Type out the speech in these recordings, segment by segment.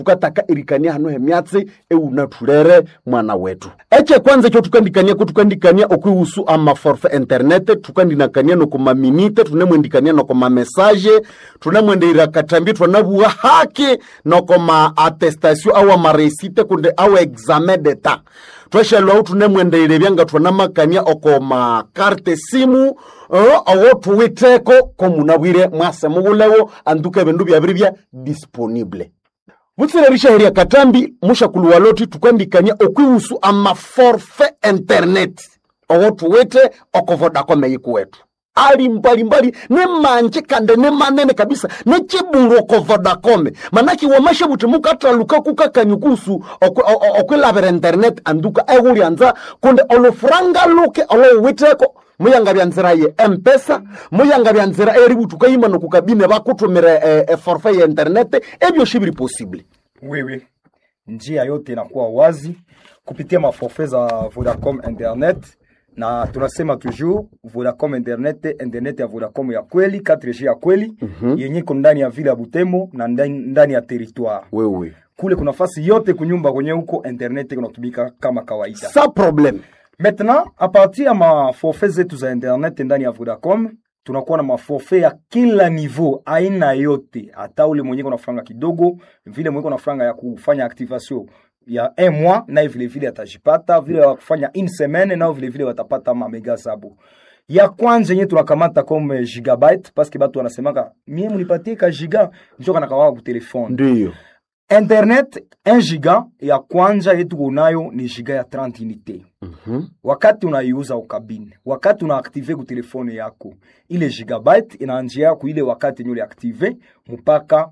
tukataka irikania hano hemyatsi eunathulere mwana wetu eche kwanza ekyo tukandikania ko tukandikania okwihusu amaforfe internet tukandinakania nokomaminite tunemwendikania nokomamesaje tunemwendeira katambi twanabuwa haki nokoma attestation awa maresite kunde awa examen d'etat tweshelwawu tunemwendeire byanga twanamakania okoma karte simu uh, owo tuwiteko komunabwire mwase mugulewo anduka ebindu byabiri bya disponible butsirerishaheria katambi mushakulu waloti tukandikania okwihusu amaforfe internet owo tuwite okovodakome yiku wetu ali mbalimbali ne manje kande ne manene kabisa ne chibulu oko vodacom manaki wamashe buti mukataluka kukakanyukusu okwilabira internet anduka ehulyanza kunde olufuranga luke olowiteko muyanga bya nzira ye mpesa muyanga bya nzira eributuka yima nokukabine bakutumire e, e forfait ya internet ebyo shibiri possible wewe njia yote inakuwa wazi kupitia maforfait za Vodacom internet na tunasema toujours Vodacom internet, internet ya Vodacom ya kweli 4G ya kweli mm-hmm. yenye iko ndani ya vile ya Butembo na ndani, ndani ya territoire wewe kule kuna nafasi yote kunyumba kwenye huko internet kunatumika kama kawaida. sa problem Maintenant, a partir ya maforfait zetu za internet ndani ya Vodacom tunakuwa na maforfait ya kila niveau, aina yote, hata ule mwenye kuna franga kidogo, vile mwenye kuna franga ya kufanya activation ya un mois, naye vile vile atajipata, vile ya kufanya une semaine, nao vile vile watapata mamega zabo ya kwanza yenye tunakamata comme gigabyte parce que batu wanasemaka mie munipatie ka giga njo kanakawaka ku telefone ndiyo internet 1 giga ya kwanza yetu kunayo ni giga ya 30 unité Mhm. wakati unaiuza ukabine wakati unaaktive ku telefone yako ile gigabyte inaanjia ku ile wakati yenye uliaktive mpaka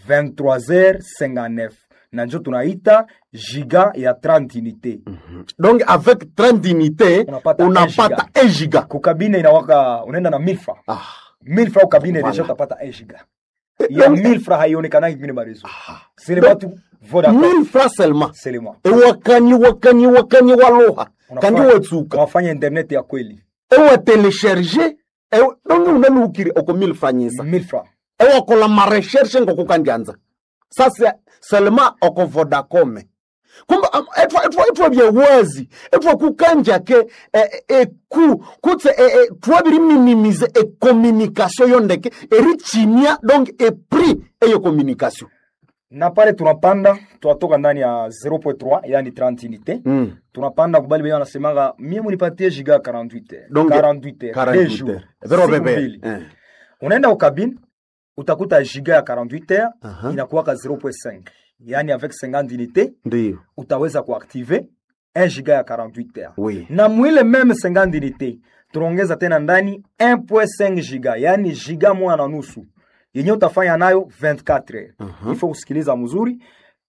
23h59 na njo tunaita giga ya 30 unité donc avec 30 unité Unapata unapata 1 giga kukabine inawaka unaenda na 1000 francs ah. 1000 francs ukabine Voilà. deja utapata 1 giga ya 1000 francs haionekanaki kwingine marezo sele Donc, batu vodacom 1000 francs seulement selema ewakani wakani wakani waloha kandi Unafanya- watsuka unafanya internet ya kweli ewatelesherge ewe- donge unalukire oko 1000 franyisa 1000 francs ewakola mareshershe ngokukandyanza sasa selema oko vodacome kumbe am- etwa etwa etwa byewazi etwa kukanja ke eh, eh, eku kutse eh, eh, twabiri minimize ecommunication yondeke erichimia donc epris eyo communication na pale tunapanda tunatoka ndani ya 0.3 yani 30 unité mm. tunapanda kubali benye wanasemanga mie munipatie giga ya 48 heures Donc, 48 heures deux 48 jours Vero siku bebe. mbili Eh. unaenda ukabine utakuta giga ya 48 heures Aha. inakuwaka 0.5 yani avec 50 unité ndiyo utaweza kuactive 1 giga ya 48 heures oui na mwile meme 50 unité tunaongeza tena ndani 1.5 giga yani giga moja na nusu yenye utafanya nayo 24 heures Mhm. il faut kusikiliza mzuri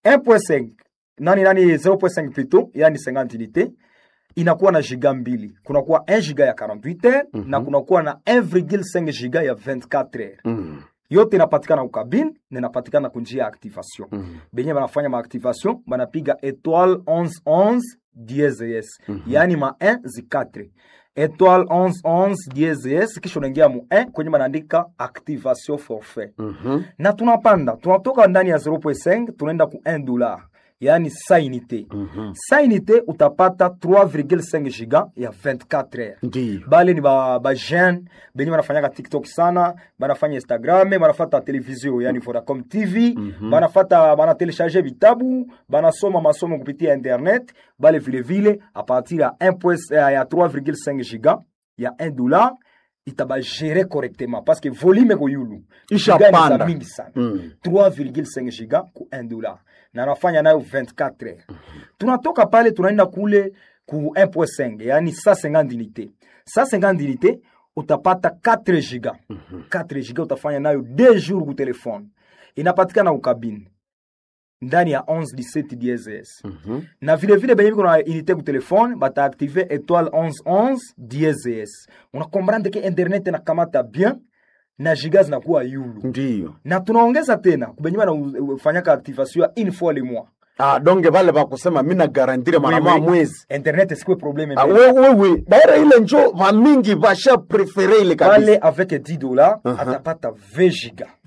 1.5 nani nani 0.5 plutôt yani 50 unité inakuwa na giga mbili kunakuwa 1 giga ya 48 heures na kunakuwa na 1,5 giga ya 24 heures mm. yote inapatikana ukabine na inapatikana kunjia ya activation Mhm. benye banafanya maactivation banapiga étoile 1111 dieses yaani ma 1 zi 4 étoile 1111 dieses kisha unaingia mu 1 kwenye banaandika activation forfait Mhm. na tunapanda tunatoka ndani ya 0.5 tunaenda ku 1 dollar yaani sa unité Mhm. sa unité utapata 3,5 giga ya 24 heures ndiyo bale ni ba, ba jeune benye banafanyaka tiktok sana banafanya instagram banafata televizio yani vodacom tv banafata banatelecharge vitabu banasoma masomo kupitia internet bale vilevile a partir ya 1 point- eh, ya 3,5 giga ya 1 dollar itabagere correctement parce que volume koyulu Isha Giga ni za panda. mingi sana Mm. 3,5 giga ku 1 dollar na anafanya nayo 24 heures tunatoka pale tunaenda kule ku 1.5 yani 150 unité 150 unité utapata 4 giga 4 giga utafanya nayo 2 jours ku telefone inapatikana ukabine ndani ya 11 17 DSS Mhm. na vile vile benye biko na unité ku telefone bataaktive étoile 1111 DSS unakomprendre ke internet inakamata bien na giga zinakuwa yulu ndiyo na tunaongeza tena kubenye banafanyaka activation ya une fois le mois ah, donge vale vakusema mina garantire mara Oui, moja oui. mwezi internet sikuwe probleme Ah, mbele. we- we- we. daira ile njo vamingi vasha prefere ile kabisa pale avec 10 dollars atapata 20 giga Vala.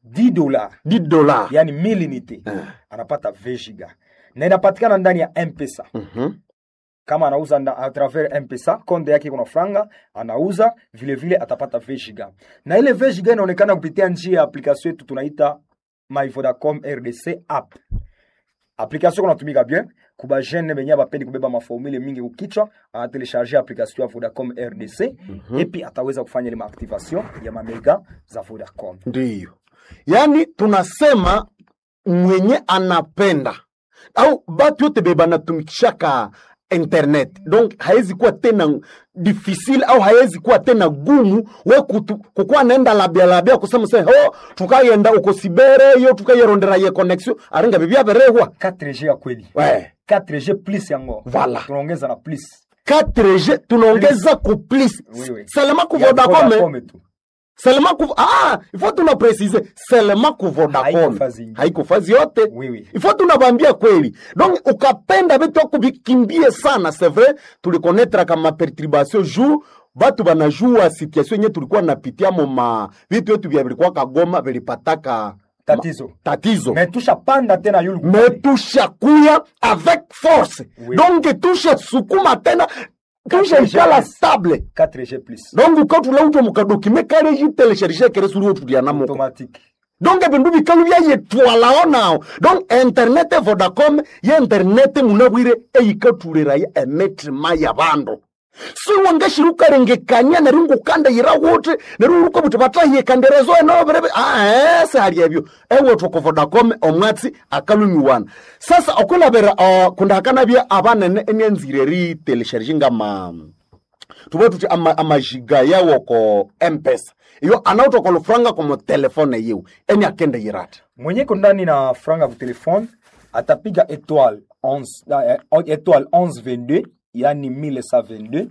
10 dollars 10 dola yani 1000 unité Eh. anapata 20 giga na inapatikana ndani ya mpesa Mhm. kama anauza nda, a travers mpesa konde yake kuna franga anauza vile vile atapata 20 giga na ile 20 giga inaonekana kupitia njia ya application yetu tunaita my vodacom rdc app application kunatumika bien kuba jeune benye bapendi kubeba maformule mingi kukichwa anatelecharge application ya vodacom rdc mm-hmm. epi ataweza kufanya ile maactivation ya mamega za vodacom ndiyo yaani tunasema mwenye anapenda au batu yote be banatumikishaka internet donc haiwezi kuwa tena difficile au haiwezi kuwa tena gumu we kutu- kukuwa naenda labia labia kusema se ho tukayenda uko sibere yo tukayerondera ye connexion aringa bibia berehwa 4g ya kweli we 4g plus yango Voilà. tunaongeza na plus 4G tunaongeza ku plus Oui, oui. seulement ku Ya Vodacom Vodacom tu seulement ku ah il faut tuna préciser seulement ku Vodacom Haiko fazi ingine. haiko fazi yote Oui, oui. il faut tunabambia kweli donc ukapenda vitu ako vikimbie sana c'est vrai tulikonnetra kama perturbation jour batu banajua situation yenye tulikuwa napitia mo ma vitu yetu vya vilikuwa kagoma vilipataka tatizo tatizo me tushapanda tena yulu me tushakuya avec force Oui. donc tushasukuma tena tushaikala Yes. stable 4g plus donc ukatulauta mukadokime kale jitelecharge kere suri otulianamoko automatique donc ebindu bikalu byayetwalao nao donc internet vodacom ye internet munabwire eyikatuliraya emetima ya bandu siwangashiri ukarengekania neri ngukandayira wuti neri uruko buti batahiyekanderezo enobirebe ae sihali ebyo ewethu ku vodacom omwatsi akalumiwana sasa okulabira uh, kundahakanabya abanene enyanzire ritelesharji ngama tuve tuti ama- amajiga yawo ko mpesa iyo anautoka lufranga komo telefone yiwu eni akende yirata mwenye ko ndani na franga ku telefone atapiga étoile 11 eh, étoile 1122 yani 1122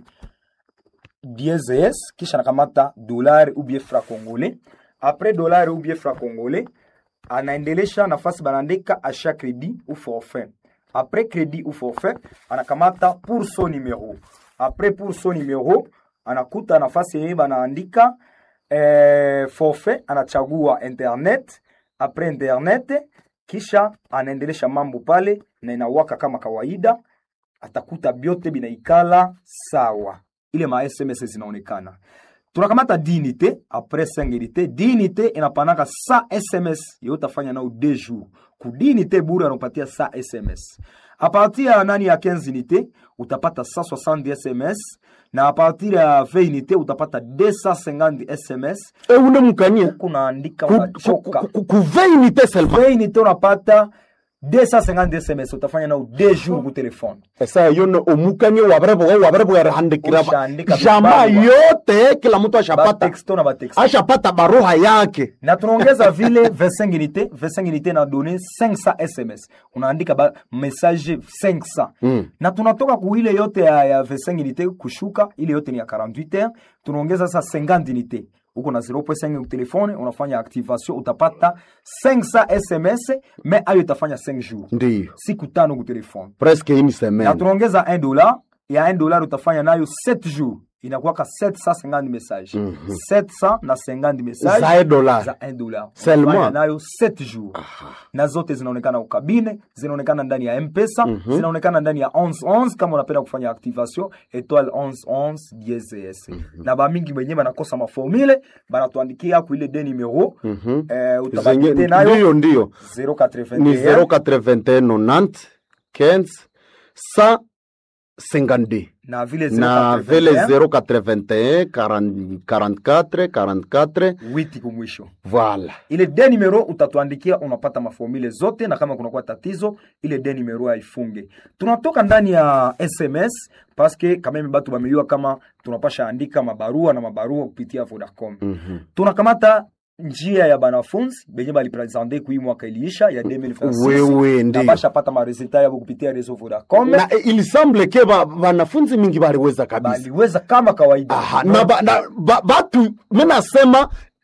DSS kisha nakamata dolari ou bien franc congolais après dolari ou bien franc congolais anaendelesha nafasi banaandika achat crédit ou forfait après crédit ou forfait anakamata pour son numéro après pour son numéro anakuta nafasi yenye banaandika eh, forfait anachagua internet après internet kisha anaendelesha mambo pale na inawaka kama kawaida atakuta byote binaikala sawa ile ma sms zinaonekana tunakamata dinite apres 5 unité dinite inapanaka sa sms yo utafanya nao de jour ku dinite bure anakupatia sa sms a partir ya nani ya 15 unité utapata 160 sms na a partir ya 20 unité utapata 250 sms eune mukanie kunaandika unachoka kuveinite selma 20 unité unapata 250 sms utafanya nao de jour ku telefone esa yono omukanie wabareboga wabareboga rihandikira Ushaandika jamaa vibarua. yote kila mtu ashapata batexto na batexto ashapata baruha yake na tunaongeza vile 25 unité 25 unité na donné 500 sms unaandika ba message 500 Mm. na tunatoka ku ile yote ya, ya 25 unité kushuka ile yote ni ya 48 heures tunaongeza sasa 50 unité uko na 0.5 ku telefone unafanya activation utapata 500 sms mais ayo itafanya 5 jours ndiyo siku tano ku telefone presque une na semaine tunaongeza 1 dollar ya 1 dollar utafanya nayo 7 jours inakuwaka 750 message Mhm. 700 na 50 message zae dolar za 1 dollar Seulement. Unafanya nayo 7 jours na zote zinaonekana ukabine zinaonekana ndani ya mpesa zinaonekana ndani ya 1111 kama unapenda kufanya activation etoile 1111 DSS na bamingi wenyewe banakosa maformule banatuandikia ku ile de numero Mhm. eh, Zenye- utabakite nayo ndiyo ndiyo 081 ni 081 90 15 152 na vile na 081, vile 081 40 44 44 witi kumwisho voilà ile de numero utatuandikia unapata maformule zote na kama kunakuwa tatizo ile de numero haifunge tunatoka ndani ya sms paske kameme batu bameliwa kama tunapasha andika mabarua na mabarua kupitia vodacom Mhm. tunakamata njia ya banafunzi benye balipresente kui mwaka iliisha ya 2026 wewe na ndiyo bashapata maresultat yabo kupitia reseau vodacom na eh, il semble ke ba- wanafunzi mingi baliweza kabisa baliweza kama kawaida Aha, na, ba, na ba, batu minasema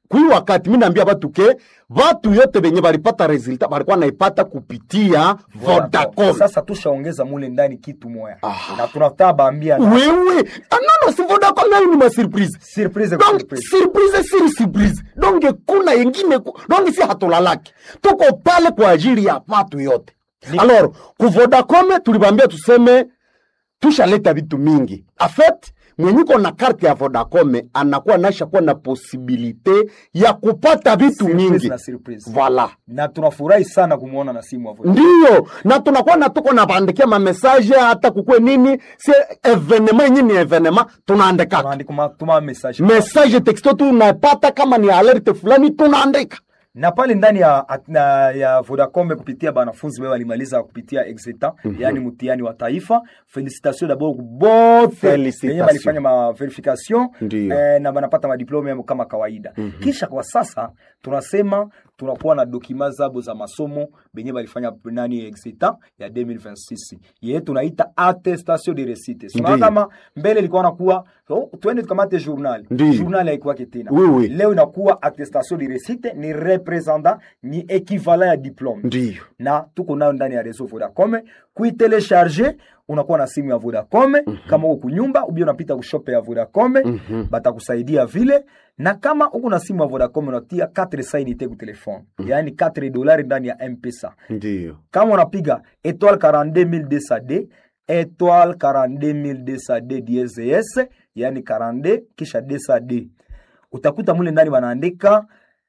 kui wakati mi naambia batu ke batu yote benye balipata resulta balikuwa naipata kupitia vodacom sasa tushaongeza mule ndani kitu moya Aha. na tunataka baambia wewe ah, nono si vodacom nayo ni masurprise surprise kwa donc surprise. surprise siri surprise donc kuna yengine ku- donc si hatulalaki tuko pale kwa ajili ya watu yote Ni- alors ku vodacom tulibambia tuseme tushaleta vitu mingi afet mwenyiko na karte ya vodacom anakuwa nasha kuwa na posibilite ya kupata vitu Surprise mingi na surprise. voila na tunafurahi sana kumwona na simu hapo ndiyo na tunakuwa na tuko nabandikia mamesaje hata kukwe nini si evenema yenye ni evenema tunaandikaka tunaandika ma- tuma message message texto tunapata kama ni alerte fulani tunaandika na pale ndani ya, at- na, ya Vodacom kupitia banafunzi wao walimaliza kupitia exeta yani mtihani wa taifa. Felicitation d'abord bote Felicitation. wenye walifanya ma verification Ndiyo. eh, na banapata madiplome yao kama kawaida. Kisha kwa sasa tunasema tunakuwa na dokima zabo za masomo benye balifanya nani exeta ya 2026 yeye tunaita attestation de réussite. Sio Ndiyo. kama mbele ilikuwa nakuwa oh, twende tukamate journal. Ndiyo. Journal haikuwa tena. Oui, oui. Leo inakuwa attestation de réussite ni representant ni equivalent ya diplome ndiyo na tuko nayo ndani ya reseau Vodacom. Kuitelecharge unakuwa na simu ya Vodacom kama uko kunyumba ubia unapita kushope ya Vodacom batakusaidia vile, na kama uko na simu ya Vodacom unatia 4 sainite ku telefone yaani 4 dolari ndani ya M-Pesa. ndiyo Kama unapiga étoile 42200D étoile 42200D DSS yani 42 kisha 200D utakuta mule ndani wanaandika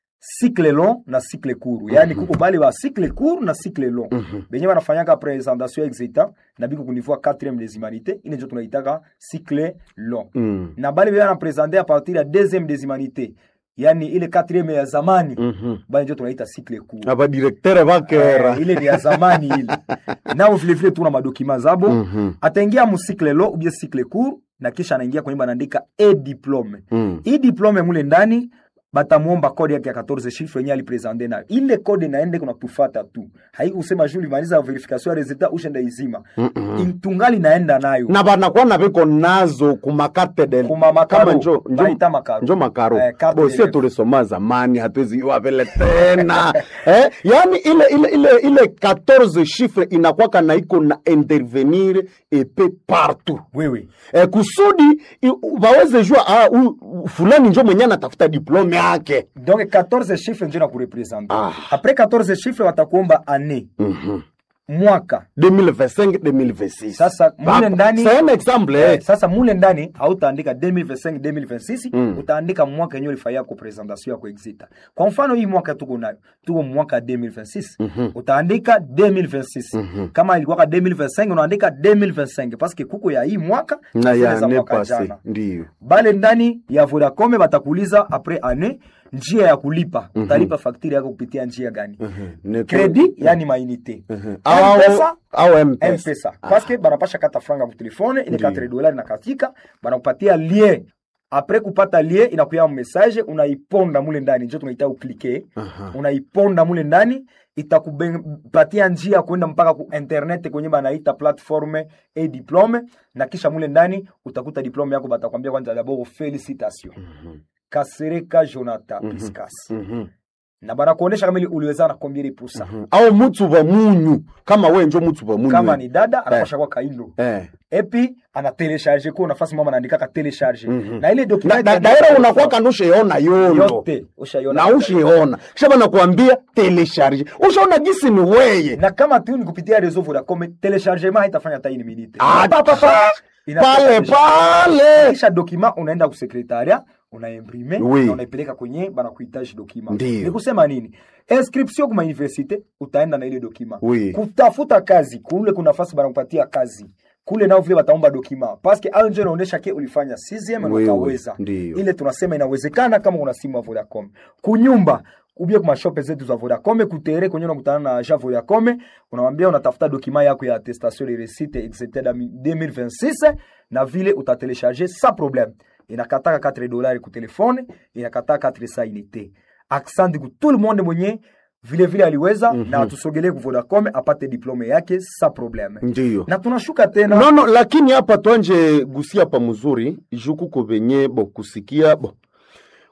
cycle long na cycle court yani kuko bale ba cycle court na cycle long benye banafanyaka presentation exita na biko kunivua 4e des humanités ile ndio tunaitaka cycle long Mm. na bale bana presenter a partir ya 2e des humanités yani ile 4e ya zamani Mhm. bale ndio tunaita cycle court abadirektere bakera Eh, ile ni ya zamani ile nao vilevile tuna madokima zabo Mhm. ataingia musikle lo ubie sikle cour na kisha anaingia kwenye banaandika e diplome Mm. hii diplome mule ndani batamwomba kode yake ya 14 chiffre yenye alipresente nayo ile kode naende kuna tufata tu haikusema juu limaliza verification ya resultat ushenda izima Mm-mm. tungali naenda nayo na banakuwa na biko nazo kumakate del Kuma makaro. kama njo njo, Baita makaro. njo makaro Eh, carte bosie d'élève. tulisoma zamani hatuwezi iwa vile tena eh, yani ile ile ile ile 14 chiffre inakwaka na iko na intervenir epe partout wewe eh, kusudi i- waweze jua ah, u, u- fulani njo mwenye anatafuta diplome yake donc 14 chiffre njo na kurepresente Ah. apres 14 chiffre watakuomba année Mhm. mwaka 2025 2026 Sasa, mule Ba- ndani- c'est un exemple Eh, eh. sasa mule ndani hautaandika 2025 2026 Mm. utaandika mwaka yenyewe ulifanyia ko presentation yako exita kwa mfano hii mwaka tuko nayo tuko mwaka 2026 utaandika 2026 kama ilikuwa 2025 unaandika 2025 paske kuko ya hii mwaka na zile ya za ne mwaka passé jana. ndiyo bale ndani ya Vodacom batakuuliza apres année njia ya kulipa utalipa fakturi yako kupitia njia gani Ne- credit yani mainite au M-Pesa, au mpesa mpesa paske banapasha kata franga ku telefone ile Ndiyo. 4 dolari na katika banakupatia lien apres kupata lien inakuya message unaiponda mule ndani njo tunaita uklike Aha. unaiponda mule ndani itakupatia njia ya kwenda mpaka ku internet kwenye banaita platforme e diplome na kisha mule ndani utakuta diplome yako batakwambia kwanza dabord felicitation kasereka jonathan piscas Mhm. na banakuonesha kama ili uliweza na combien de pourcent au mutsu wa munyu kama we njo mutsu wa munyu kama we. ni dada anapasha kwa kaindo eh. epi ana telecharge ko nafasi mama anaandika ka telecharge Mhm. na ile na, document na, daira unakuwa kanusheona yondo yote ushaiona na ushiona kisha banakuambia telecharge ushaona gisi ni weye na kama tu ni kupitia reseau Vodacom telechargement haitafanya hata ini minute Ah, Pa, pa, pa. Inatoka pale deja. pale kisha document unaenda ku secretariat unaimprime Oui. na unaipeleka kwenye banakuhitaji document Ndiyo. ni kusema nini inscription kuma universite utaenda na ile document Oui. kutafuta kazi kule kuna nafasi banakupatia kazi kule nao vile wataomba dokima paske au njo inaonyesha ke ulifanya CCM na Oui, ukaweza oui, ndiyo. ile tunasema inawezekana kama una simu ya Vodacom kunyumba ubie kuma shope zetu za Vodacom kutere kwenye unakutana na agent Vodacom unamwambia unatafuta dokima yako ya attestation de réussite etc 2026 na vile utatelecharger sans problème inakataka 4 dollars ku telefone inakataka 4 sa unité accent ku tout le monde mwenye vile vile aliweza na tusogelee ku Vodacom apate diplome yake sans problème ndiyo na tunashuka tena no, no, lakini hapa twanje gusia pa mzuri juku ko benye bo kusikia bo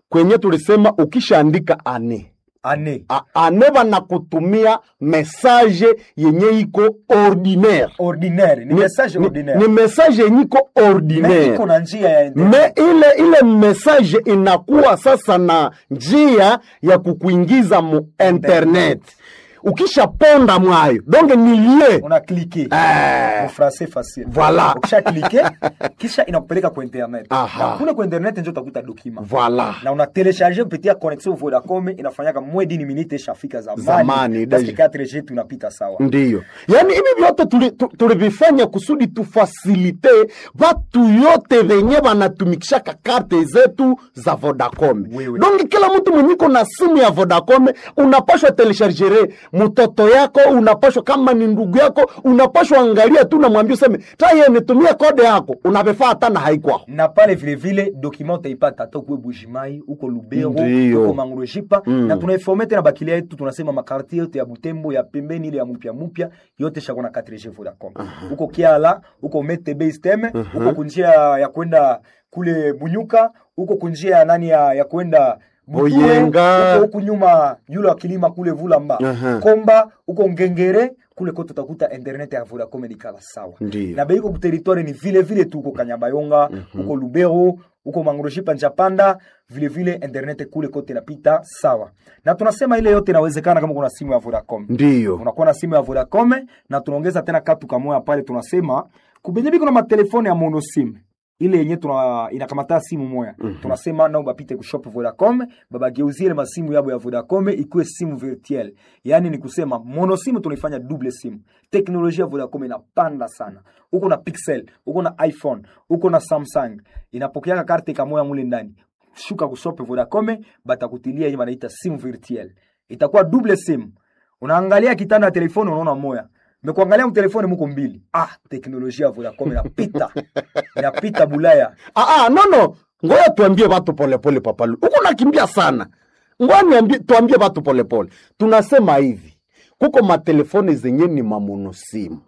kwenye tulisema ukishaandika ane ane A- ane banakutumia mesaje yenye iko ordinaire ordinaire ni message ni, ordinaire ni mesaje yenye iko Mais ordinaire iko na njia ya me internet ile ile message inakuwa sasa na njia ya kukuingiza mu internet ukishaponda mwayo donge nilie una cliquer Eh. mu français facile Voilà. ukisha cliquer kisha inakupeleka kwa internet Aha. na kule kwa internet ndio utakuta document Voilà. na una telecharge kupitia connexion Vodacom inafanyaka mwe dini minute ishafika zamani Zamani, parce que deja. 4G tunapita sawa ndiyo yaani hivi vyote tuli- tu- tulivifanya kusudi tufasilite vatu yote venye vanatumikishaka karte zetu za vodacom Wewe. donge kila mtu mwenyiko na simu ya vodacom unapashwa telechargere mtoto yako unapashwa kama ni ndugu yako unapashwa angalia tu namwambia useme taye nitumie kode yako unavifaa hata na haikwao na pale vile vile document utaipata hata ukuwe Bujimai uko Lubero Ndiyo. uko Mangurejipa Mm. na tunaiforme tena bakilia yetu tunasema makartie yote ya Butembo ya pembeni ile ya mpya mpya yote shako na 4G Vodacom uko Kiala uko Metebe Steme uko kunjia ya kwenda kule Bunyuka uko kunjia ya nani ya, ya kwenda Butue, Boyenga. uko huku nyuma yule wa kilima kule Vulamba Aha. Komba uko Ngengere kule kote utakuta internet ya Vodacom ni kala sawa Ndiyo. na beiko kuteritware ni vile vile tu uko Kanyabayonga uko Lubero uko Mangroshipa Njapanda vile vile internet kule kote napita sawa, na tunasema ile yote inawezekana kama kuna simu ya Vodacom. ndiyo Unakuwa na simu ya Vodacom na tunaongeza tena katu kamoya pale, tunasema kubenye biko na matelefone ya monosim ile yenye tuna inakamata simu moya tunasema nao bapite kushop Vodacom babageuzie ile masimu yabo ya Vodacom ikuwe simu virtuel, yaani ni kusema monosimu tunaifanya double simu. Teknolojia ya Vodacom inapanda sana, uko na Pixel, uko na iPhone, uko na Samsung, inapokeaka karte kamoya mule ndani shuka kushop Vodacom batakutilia yenye banaita simu virtuel, itakuwa double simu. Unaangalia kitanda ya telefoni unaona moya mekuangalia mtelefoni muko mbili. Ah, teknolojia ya Vodacom inapita inapita Bulaya. Ah, ah, no no ngoja tuambie watu polepole papalu huko nakimbia sana ngoja niambie tuambie watu polepole tunasema hivi kuko matelefoni zenye ni mamonosimu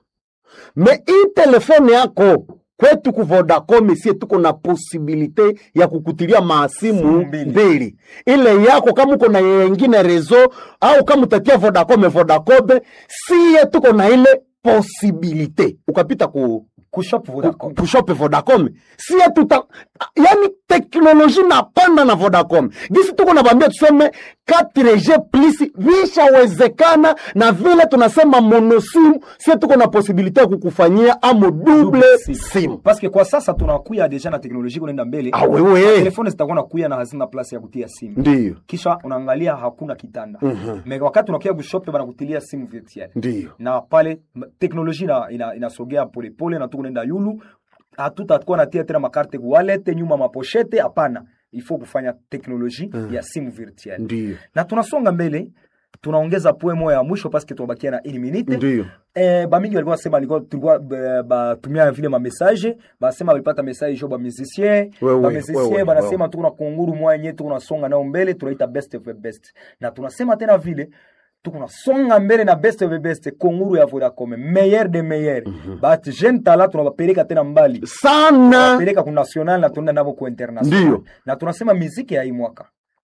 me hii telefone yako kwetu ku Vodacom sie tuko na posibilite ya kukutilia maasimu Simu mbili. mbili ile yako kama uko na yengine rezo au kama utatia Vodacom Vodacom sie tuko na ile posibilite ukapita ku Kushop Vodacom. kushope Vodacom sie tuta yani teknoloji napanda na Vodacom gisi tuko nabambia tuseme 4G plus vishawezekana na vile tunasema monosimu sie tuko na posibilite ya kukufanyia amo double simu Parce que kwa sasa tunakuya deja na teknolojia kunaenda mbele. Ah, wewe. Telefoni zitakuwa nakuya na hazina place ya kutia simu. ndiyo Kisha unaangalia hakuna kitanda. Me wakati unakuya kushop banakutilia simu virtuel. ndiyo Na pale m- teknolojia ina- ina- inasogea polepole na tuko naenda yulu. Hatutakuwa natia tena makarte ku wallet nyuma maposhete hapana. Ifo kufanya teknolojia ya simu virtuel. ndiyo na tunasonga mbele tunaongeza poe moya ya mwisho paske tunabakia na une minute ndiyo eh, bamingi walikuwa nasema walikuwa tulikuwa eh, batumia vile mamessage basema walipata message jo bamusicien Wewe, bamusicien wewe, banasema tuko na kunguru moya yenye tuko nasonga nayo mbele tunaita best of the best na tunasema tena vile tuko nasonga mbele na best of the best kunguru ya Vodacom meilleur de meilleur but jeune tala tunabapeleka tena mbali sana peleka ku national na tunaenda navo ku international Ndiyo. na tunasema miziki ya hii mwaka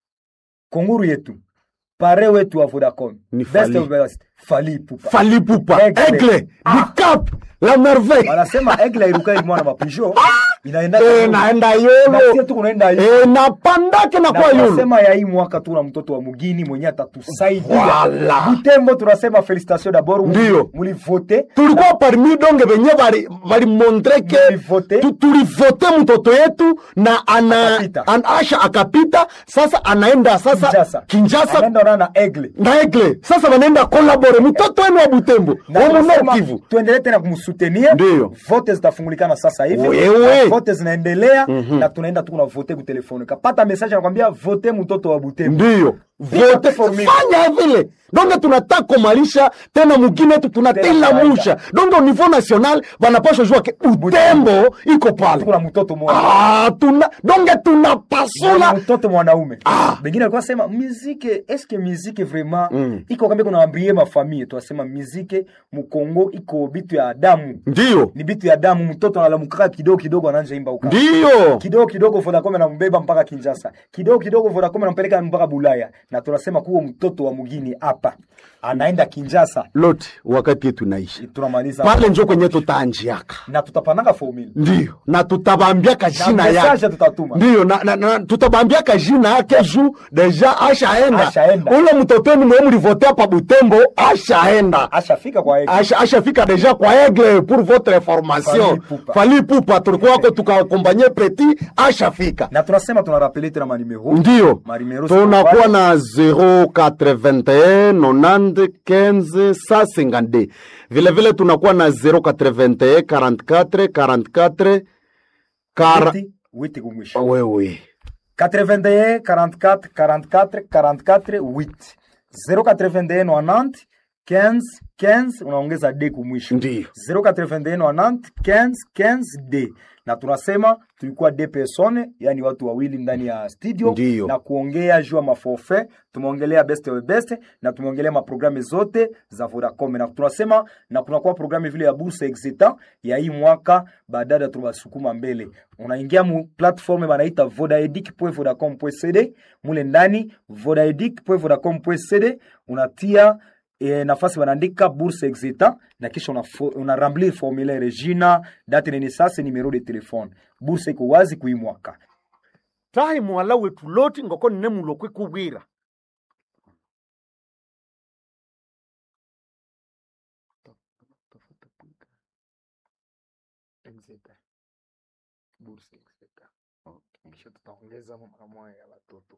konguru yetu pare wetu wa Vodacom Ni best Fally. of best Fally Ipupa falipupa Aigle. egle dicap la merveille wanasema egle iruka mwana mapijo inaenda Eh, naenda na sie yolo tu kunaenda hivi Eh, napandake na na kwa yolo tunasema ya hii mwaka tuna mtoto wa mugini mwenye atatusaidia Voilà. Butembo tunasema felicitation d'abord Ndiyo. mulivote tulikuwa parmi donge venye valimontre ke Mulivote. tu- tulivote mtoto yetu na ana, Akapita. an, asha akapita sasa anaenda sasa Kinshasa Kinshasa anaenda ona na egle na egle sasa wanaenda kolabore mtoto wenu wa Butembo Na womuno tunasema Kivu tuendelee tena kumsutenir Ndiyo. vote zitafungulikana sasa hivi Wewe. Na vote zinaendelea na tunaenda tu kuna vote kutelefoni kapata message anakwambia vote mtoto wa Butembo ndiyo vote formule. fanya vile donge tunataka kumalisha tena mugine yetu tunatila kawaida. musha donge au niveau national wanapashwa jua ke utembo iko pale kuna mtoto mmoja ah, tuna donge na tunapasula mtoto mwanaume Ah. bengine alikuwa sema muzike eske muzike vraiment Mm. iko kambi kuna ambrie mafamie twasema muzike mukongo iko bitu ya damu ndiyo ni bitu ya damu mtoto analamukaka kidogo kidogo ananja imba uka ndiyo kidogo kidogo vodacom anambeba mpaka kinjasa kidogo kidogo vodacom anampeleka mpaka bulaya na tunasema kuwa mtoto wa mugini hapa anaenda kinjasa lote wakati yetu naishi tunamaliza pale njo kwenye tutaanjiaka na tutapanaka formula ndiyo na tutabambiaka na jina message yake tutatuma ndiyo na, na, na, tutabambiaka jina yake juu deja ashaenda Ashaenda. ule mtotoni mwe mlivotea pa butembo ashaenda ashafika kwa yeye Asha- ashafika deja kwa egle pour votre Fally information Ipupa. fali pupa tulikuwa wako tukakompanye petit ashafika na tunasema tunarapele tena manimero ndiyo Marimero tunakuwa Sokopale. na 081 90 15 152 vile vile tunakuwa na 081 44 44 kara... Witi- witi kumwisho wewe 81 44 44 44 8 081 90 15 15 unaongeza d kumwisho ndiyo 081 90 15 15 d na tunasema tulikuwa d persone yani watu wawili ndani ya studio Ndiyo. na kuongea juu ya maforfait tumeongelea best we best na tumeongelea maprogramu zote za vodacom na tunasema na kunakuwa programu vile ya bourse exita ya hii mwaka baadaye tunasukuma mbele unaingia mu platform banaita vodaedic.vodacom.cd mule ndani vodaedic.vodacom.cd unatia e, nafasi wanaandika bourse exita na kisha una, una remplir formulaire jina date de naissance numero de telefone bourse iko wazi kui mwaka tahi mwala wetu loti ngoko nine mulokwe kubwira kisha tutaongeza mara moja ya watoto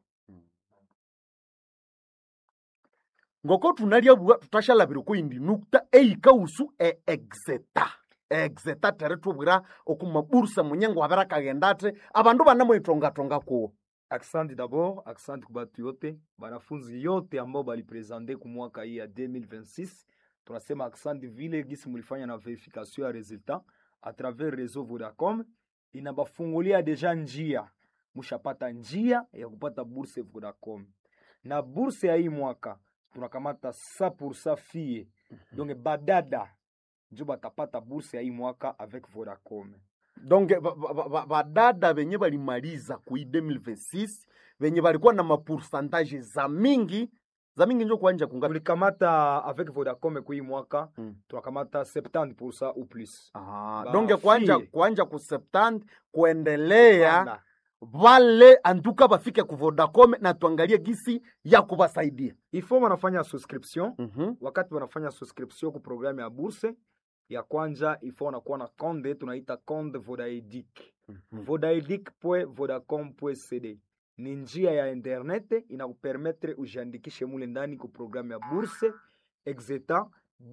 ngoko tunalya bua tutashalabira ko indi nukta eika usu e exeta exeta tere tubwira okuma bursa munyengo wabera kagenda ate abandu banamwitongatonga kuwo Asante d'abord, asante kwa batu yote, banafunzi yote ambao balipresente ku mwaka hii ya 2026. Tunasema asante vile gisi mulifanya na verification ya resultat a travers réseau Vodacom, inabafungulia deja njia, mushapata njia ya kupata bourse Vodacom. Na bourse ya hii mwaka tunakamata 100% fie, donc badada njo batapata bourse ya hii mwaka avec Vodacom. donc badada ba, ba, badada benye balimaliza kui 2026 benye balikuwa na mapoursantage za mingi za mingi njo kuanja kungapi tulikamata avec Vodacom kwa hii mwaka Mm. tunakamata 70% ou plus. Ah, Ba donc kuanja fie. kuanja ku 70 kuendelea Voilà. vale antuka bafike ku Vodacom na tuangalie gisi ya kubasaidia Il faut wanafanya subscription mm wakati wanafanya subscription ku programu ya bourse ya kwanja il faut wanakuwa na konde tunaita konde Vodaedic vodaedic.vodacom.cd ni njia ya internet inakupermetre ujiandikishe mule ndani ku programu ya bourse exeta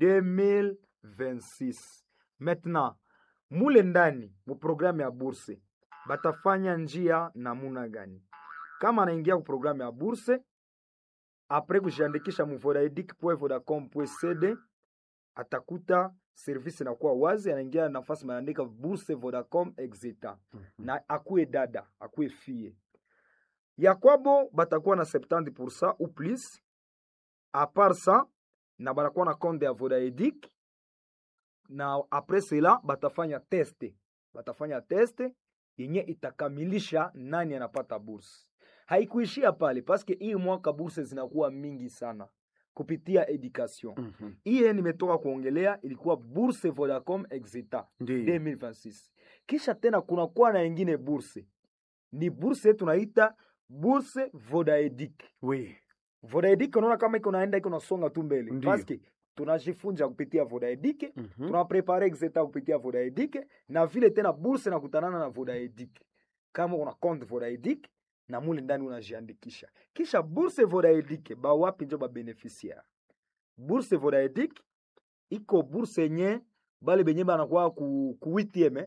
2026 maintenant mule ndani mu programu ya bourse batafanya njia namuna gani kama anaingia ku programu ya bourse apres kujiandikisha mu vodaedic.vodacom.cd atakuta service inakuwa wazi, anaingia nafasi maandika bourse Vodacom exita na akuwe dada akuwe fie ya kwabo batakuwa na 70% ou plus a part ça na banakuwa na compte ya Vodaedic na apres cela batafanya teste batafanya teste yenye itakamilisha nani anapata bourse. Haikuishia pale paske hii mwaka bourse zinakuwa mingi sana kupitia education. Iye nimetoka kuongelea ilikuwa bourse Vodacom exita Ndiyo. 2026. Kisha tena kunakuwa na ingine bourse, ni bourse tunaita bourse Vodaedic. Oui. Vodaedic unaona kama iko naenda iko nasonga tu mbele, Ndiyo. paske tunajifunza kupitia Vodaedic Mhm. tunaprepare exeta kupitia Vodaedic na vile tena bourse nakutanana na Vodaedic. Kama una compte Vodaedic na mule ndani unajiandikisha, kisha bourse Vodaedic ba wapi njo ba beneficiaire. Bourse Vodaedic iko bourse yenye bale benye banakuwa ku, ku 8e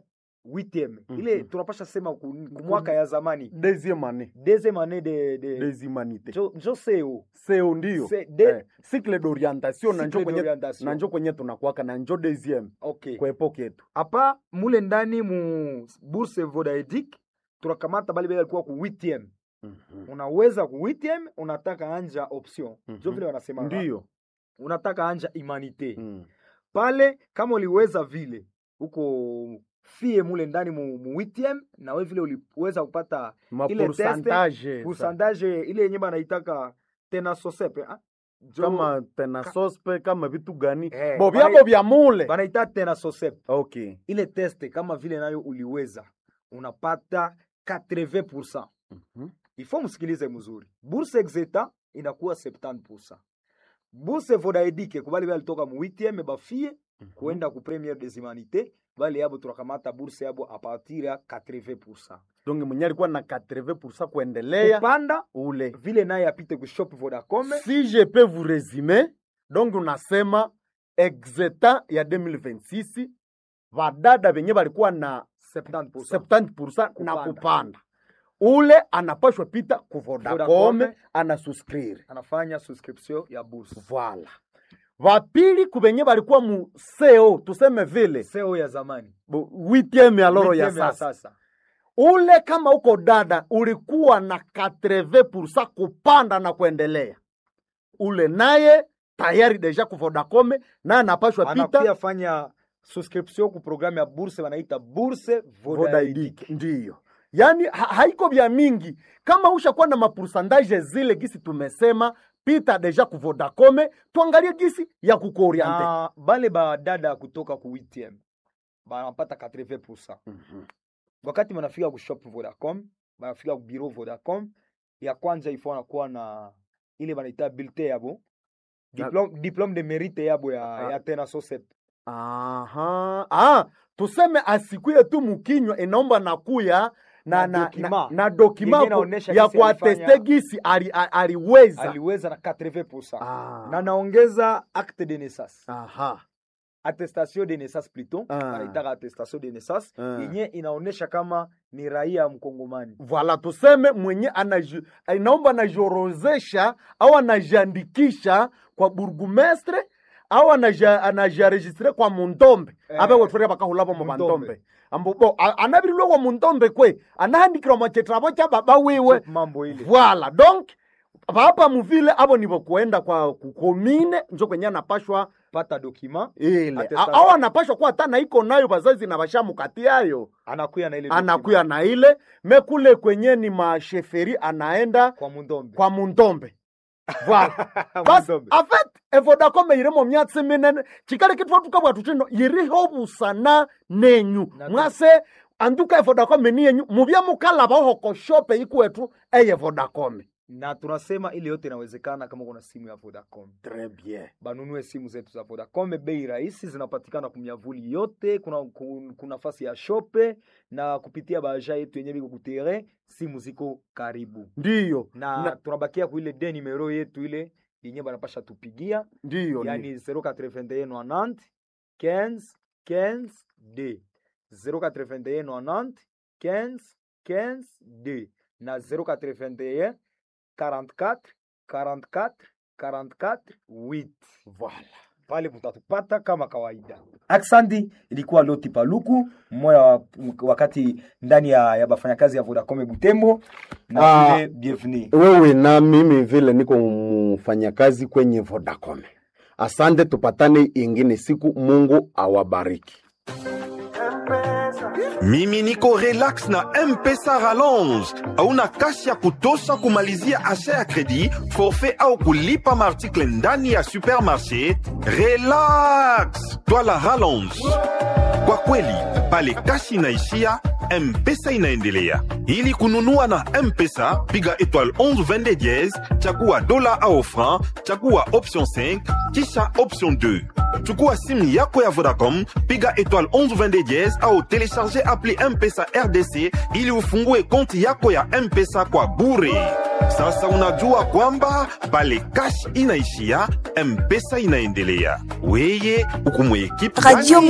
8e Mhm. ile tunapasha sema ku, ku mwaka ya zamani deuxième année deuxième année de, de des humanités njo, njo seo seo ndio Se- de- eh, cycle d'orientation na njo Cycle kwenye d'orientation. na njo kwenye tunakwaka na njo deuxième okay kwa epoke yetu apa mule ndani mu bourse vodaedic tunakamata bale bale alikuwa ku 8e Mhm. unaweza ku 8e unataka anja option Mhm. njo vile wanasema ndio unataka anja humanité Mm. pale kama uliweza vile huko fie mule ndani mu, mu 8e na we vile uliweza kupata ma Ile pourcentage pourcentage ile yenye banaitaka tena sosepe ah? Jo- kama tena sospe kama vitu gani Eh, bo bana- vyabo vya mule banaita tena sosepe okay ile teste kama vile nayo uliweza unapata 80 Mhm. ifo msikilize mzuri bourse exeta inakuwa 70 bourse vodaedike kubali bali toka mu 8e bafie kuenda ku première des humanités bali yabo tunakamata bourse yabo a partir ya 80 donc mwenye alikuwa na 80% kuendelea kupanda ule vile naye apite ku shop vodacom si je peux vous résumer donc unasema exeta ya 2026 vadada venye valikuwa na 70 70% na Kupanda. kupanda ule anapashwa pita ku Vodacom Vodacom. anasuscrire anafanya subscription ya bourse Voilà. Vapili kubenye balikuwa mu seo tuseme vile seo ya zamani bu- huitieme ya loro ya Huitième sasa. Ule kama uko dada ulikuwa na 80% kupanda na kuendelea, ule naye tayari deja ku Vodacom naye anapashwa anakuya pita fanya subscription ku programme ya bourse wanaita bourse vodaedic Vodaidik, ndiyo yaani ha haiko vya mingi kama ushakuwa na mapursandaje zile gisi tumesema pita deja ku Vodacom, tuangalie gisi ya kukuoriente na bale badada kutoka ku 8 banapata 80 Mhm. wakati banafika ku shop vodacom banafika ku bureau vodacom ya kwanza ifo anakuwa na ile banaita bulletin yabo diplome, diplome de mérite yabo ya, Ah. ya tena sosep Aha. Ah, tuseme asikuye tu mukinywa inaomba nakuya na, Na na, dokima. na, na dokima Yenye ku- inaonesha ya gisi kuateste alifanya- gisi ali, a- aliweza aliweza na 80 Ah. na naongeza acte de naissance Aha. attestation de naissance plutôt Ah. wanaitaka attestation de naissance Ah. yenye inaonesha kama ni raia mkongomani Voilà, tuseme mwenye anaji, inaomba anajiorozesha au anajiandikisha kwa burgumestre au anaja- anajiaregistre kwa mundombe Eh. abe wetwere bakahulabo mu Mundombe. bandombe ambo bo a- anabirilwe kwa mundombe kwe anahandikirwa mwachetrabo cha baba wiwe mambo ile Voilà, donc papa muvile abo nibo kuenda kwa kukomine njo kwenye anapashwa pata dokima ile Attestation. A- au anapashwa kuwa hata na iko nayo bazazi na bashamukati yayo anakuya na ile anakuya na ile mekule kwenye ni masheferi anaenda kwa mundombe kwa mundombe voilà bas Mundombe. en fait evodacom irimo myatsi minene chikali kitwa tukabwa tutino yiriho busana nenyu Na- mwase anduka evodacom ni yenyu mubya mukalaba hoko shope ikwetu eye vodacom na tunasema ile yote inawezekana kama kuna simu ya Vodacom. Très bien. Banunue simu zetu za Vodacom, bei rahisi, zinapatikana kumyavuli yote, kuna ku- kuna nafasi ya shope na kupitia baja yetu yenye biko kutere, simu ziko karibu Ndiyo. na, Na- tunabakia kuile de numero yetu ile yenye banapasha tupigia Ndiyo. yani 081 90 15 15 d 081 90 15 15 d na 081 44 44 44 8 Voilà. pale mutatupata kama kawaida. Aksandi ilikuwa Loti Paluku mmoja wa wakati ndani ya, ya bafanyakazi ya Vodacom Butembo na Ah. vile bienvenue. Wewe na mimi vile niko mfanyakazi kwenye Vodacom. Asante, tupatane ingine siku. Mungu awabariki. mimi niko relax na mpesa rallonge hauna kasi ya kutosha kumalizia asha ya kredi forfait au kulipa maartikle ndani ya supermarché relax twala rallonge kwa kweli pale kasi inaishia mpesa inaendelea ili kununua na mpesa piga étoile 11 22 diez chagua dola au franc chagua option 5 kisha option 2 chukua simu yako ya vodacom piga étoile 11 22 diez au telecharge appli mpesa rdc ili ufungue konti yako ya mpesa kwa bure sasa unajua kwamba pale kash inaishia mpesa inaendelea weye ukumwekipe Radio